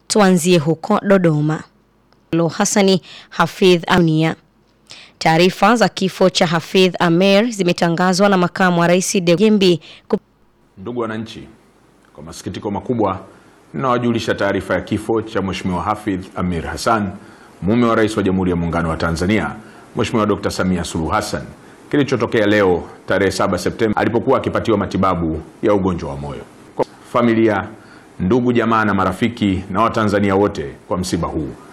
Tuanzie huko Dodoma. Hassani Hafidh Amnia. Taarifa za kifo cha Hafidh Amer zimetangazwa na makamu wa rais Dejembi. Ndugu wananchi, kwa masikitiko makubwa ninawajulisha taarifa ya kifo cha Mheshimiwa Hafidh Amir Hassan, mume wa rais wa Jamhuri ya Muungano wa Tanzania Mheshimiwa Dr. Samia Suluhu Hassan kilichotokea leo tarehe 7 Septemba alipokuwa akipatiwa matibabu ya ugonjwa wa moyo. Kwa familia, ndugu, jamaa na marafiki na Watanzania wote kwa msiba huu